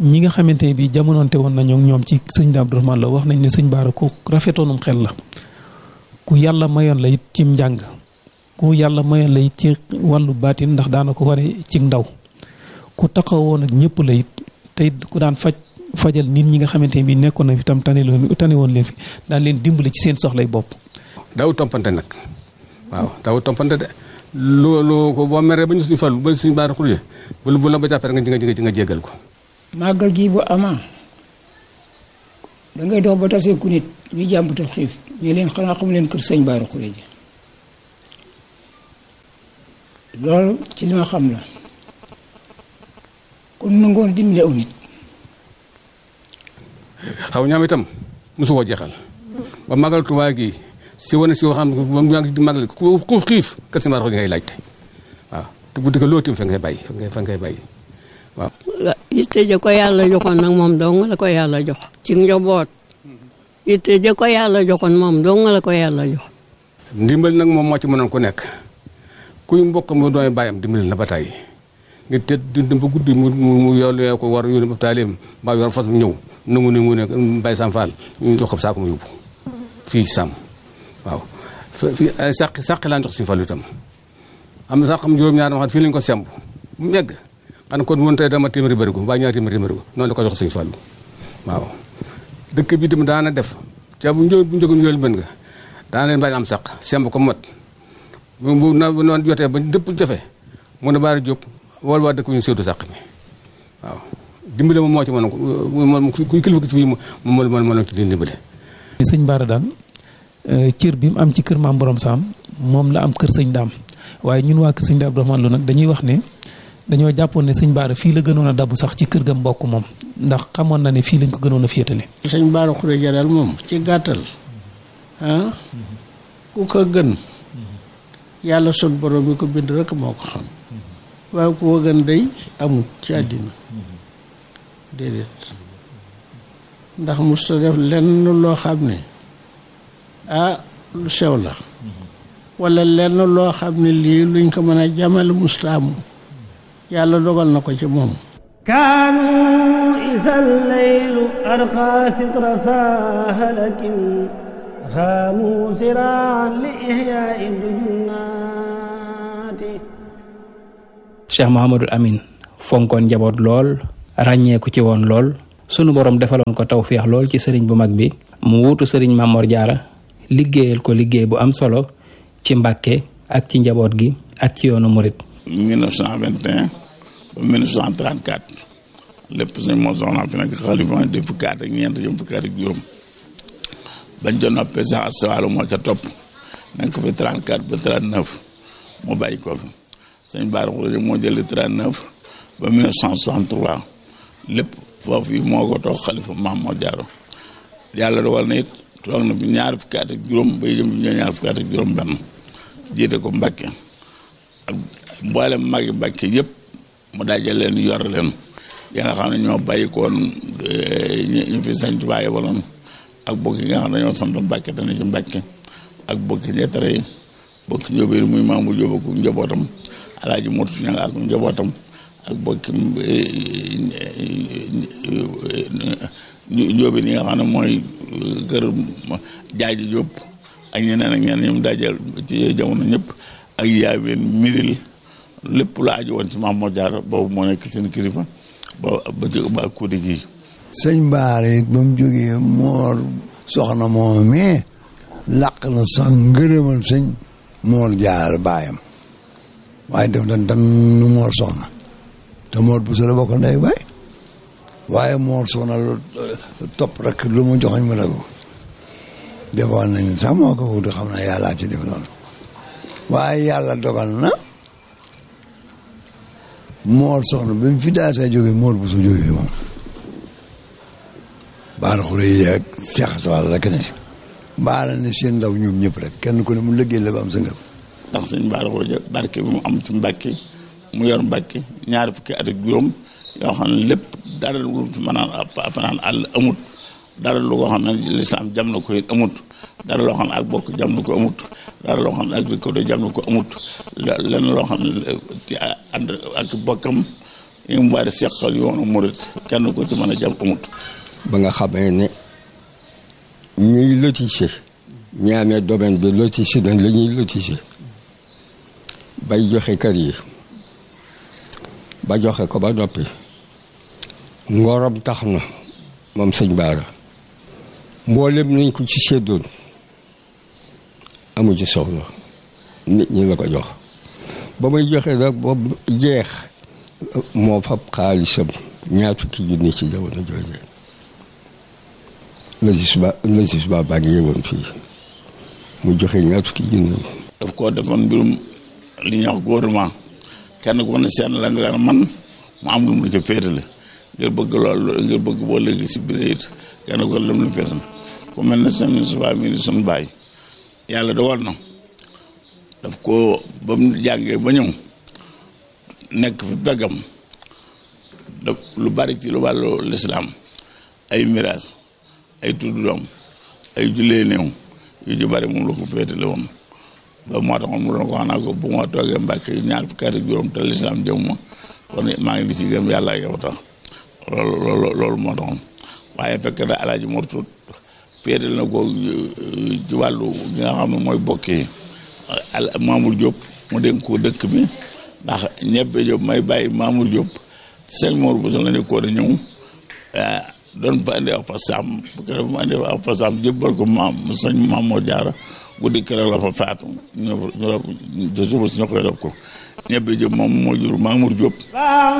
ñi nga xamante ne bii jamonoonte woon nañu ñoom ci sëñ Abdourahmane la wax nañ ne sëñ Baara ku rafetoonum xel la ku yàlla mayoon la it cim njàng ku yàlla mayoon la it ci wàllu baatin ndax daana ko ware ci ndaw ku taxawoon ak ñëpp la it te it ku daan faj fajal nit ñi nga xamante ne bii nekkoon na fi tam tane loon tane woon leen fi daan leen dimbale ci seen soxlay bopp. daaw tompante nag waaw daaw tompante de loolu ko boo meree ba ñu suñu fal ba suñu baara xurje bu bu la ba jàppee nga nga nga jéggal ko. màggal gii bu amaa da ngay dox ba tasee ku nit ñu jàmbatu xiif ñu leen xanaa xam leen kër sëñ baara xurje loolu ci li ma xam la kon nangoon dimbali aw nit. xaw ñaam itam mosu koo jeexal ba magal Tuubaa gi si wane si waxam ba mu ngi magal ku ku xiif kër si maar ngay laajte waaw te bu dëkk loo tim fa ngay bàyyi fa ngay fa ngay bàyyi waaw. yitte ja ko yàlla joxoon nag moom dong la ko yàlla jox. ci njaboot yitte ja ko yàlla joxoon moom dong la ko yàlla jox. ndimbal nag moom moo ci mënoon ku nekk kuy mbokk mu doon bàyyam dimbali na ba tàyyi nga te dund ba guddi mu mu yow ko war yónni ba taaleem mbaa yor fas mu ñëw. nangu ne mu ne Mbaye Sam Fall ñu jox ko saako mu yóbbu fii Sam waaw fii ay sàq sàq laa jox si Fall itam am na sax xam juróom-ñaar ma xam fii lañu ko semb mu yegg xanaa kon woon tey dama téeméeri bërigo mbaa ñaari téeméeri bërigo noonu la ko jox sëñ Fall waaw dëkk bi itam daana def ca bu njëg bu njëgu njool bën nga daana leen bàyyi am sàq semb ko mot bu na bu noonu jotee ba dëpp jafe mu ne baari jóg wol waa dëkk ñu séetu sàq mi waaw dimbale moom moo ci mën moom kuy kilifa ci fii moom moo moo moo ci dimbale. sëñ Baara daal cër bi mu am ci kër maam borom saam moom la am kër sëñ daam waaye ñun waa kër sëñ daam Abdourahmane Lo nag dañuy wax ne dañoo jàppoon ne sëñ Baara fii la gënoon a dabu sax ci kër ga mbokk moom ndax xamoon na ne fii lañ ko gënoon a féetale. sëñ Baara Xureja daal moom ci gàttal ah ku ko gën yàlla sot borom bi ko bind rek moo ko xam waaye ku ko gën day amul ci àddina déedéet ndax musta def lenn loo xam ne ah lu sew la wala lenn loo xam ne lii luñ ko mën a jamale musta am yàlla dogal na ko ci moom kaanu isa leylu arqa sitra sahalakin xaamu siraan li ihyaai junnaati Cheikh Mouhamadul Amin fonkoon njaboot lool ràññeeku ci woon lool sunu borom defaloon ko tawféex lool ci sëriñ bu mag bi mu wuutu sëriñ Mamor Jaara liggéeyal ko liggéey bu am solo ci Mbàkke ak ci njaboot gi ak ci yoonu murit 1921 ba 1934 lépp sëñ moo soxna fi nag xalifa di fukki at ak ñeent jëm fukki at ak juróom bañ ca noppee sax astawalu moo ca topp nekk fi 34 ba 39 mu bàyyi ko fi sëñ Bara Khourédia moo jëli 39 ba 1963 lépp foofu yi moo ko toog xalifa maam moo jaaro yàlla dogal na it toog na fi ñaar fukki at ak juróom bay jëm ñoo ñaar fukki at ak juróom benn jiite ko Mbàkke ak mboolem magi Mbàkke yëpp mu dajale leen yor leen ya nga xam ne ñoo bàyyi koon ñu fi sañ Tuubaa yebaloon ak bokk yi nga xam ne dañoo sant Mbàkke te ne ci Mbàkke ak bokki ñettare yi bokki njóobéer muy Maamu Jóob ak njabootam alaaji Murtu ña nga ak njabootam ak bokki njóobéer yi nga xam ne mooy kër jaaji Jóob ak ñeneen ak ñeneen ñoom dajal ci jamono ñëpp ak yaaween miril lépp la aju woon ci Maam Mor Jaara boobu moo nekk seen kilifa ba ba ci ba kuudi gii sëñ Bara it ba mu jógee moor soxna moom mais làq na sax ngërëmal sëñ Mor Jaara baayam waaye def dan dan nu moor soxna te moor bu sole bokk ndey baay waaye moor soxna lu topp rek lu mu joxoñ ma dagg defoon nañ sax moo ko wutu xam naa yàllaa ci def noonu waaye yàlla dogal na moor soxna bi mu fi daata jóge moor bu su jóge fi moom Bara Khourédia ak Cheikh Sall rek ne si baara ne seen ndaw ñoom ñëpp rek kenn ku ne mu liggéey la ba am sa ngëm ndax sëñ Bara Khourédia barke bi mu am ci Mbàkke mu yor Mbàkke ñaari fukki at ak juróom yoo xam ne lépp dara lu fi mën a fanaan àll amut dara lu ko xam ne lislaam jam na ko it amut dara loo xam ne ak bokk jam na ko amut dara loo xam ne ak rikkodo jam na ko amut lenn loo xam ne ci ànd ak bokkam yi mu bari seqal yoonu murit kenn ko ci mën a jàpp amut ba nga xamee ne ñuy lotissé ñi amee domaine bi lotissé nañ la ñuy lotissé bay joxe kër yi ba joxe ko ba noppi ngorom tax na moom sëñ Baara mboolem nañ ko ci séddoon amu ci soxla nit ñi la ko jox ba may joxe nag ba jeex moo fab xaalisam ñaar fukki junni ci jamono jooje logis ba logis ba baa ngi yewoon fii mu joxe ñaar fukki junni daf koo defoon mbirum li ñuy wax gouvernement kenn ku ne seen la nga man mu am lu mu la ca féetale ngir bëgg loolu ngir bëgg boo léegi si biir it kenn ko lam la féetal ku mel ne seen suba mi di suñu baay yàlla dogal na daf ko ba mu jàngee ba ñëw nekk fi beggam daf lu bari ci lu wàllu lislaam ay miraas ay tudd doom ay jullee néew yu ci bari moom la ko féetale woon ba moo taxoon mu doon ko wax naa ko bu ma toogee mbàkke ñaar fukki at ak juróom te lislaam jëm ma kon maa ngi di ci gëm yàlla yow tax loolu loolu loolu moo taxoon waaye fekk na alaaji mortut féetal na ko ci wàllu gi nga xam ne mooy bokki al Mamour Diop mu dénk ko dëkk bi ndax ñebbe Diop may bàyyi Mamour Diop sëñ Mor bu la ñu ko da ñëw doon fa indi aw fa saam bu ko mu indi aw fa saam jébbal ko maam sëñ Mamour Diarra guddi keroog la fa faatu ñu ñu suba si ñu koy def ko ñebbe Diop moom moo jur Mamour Diop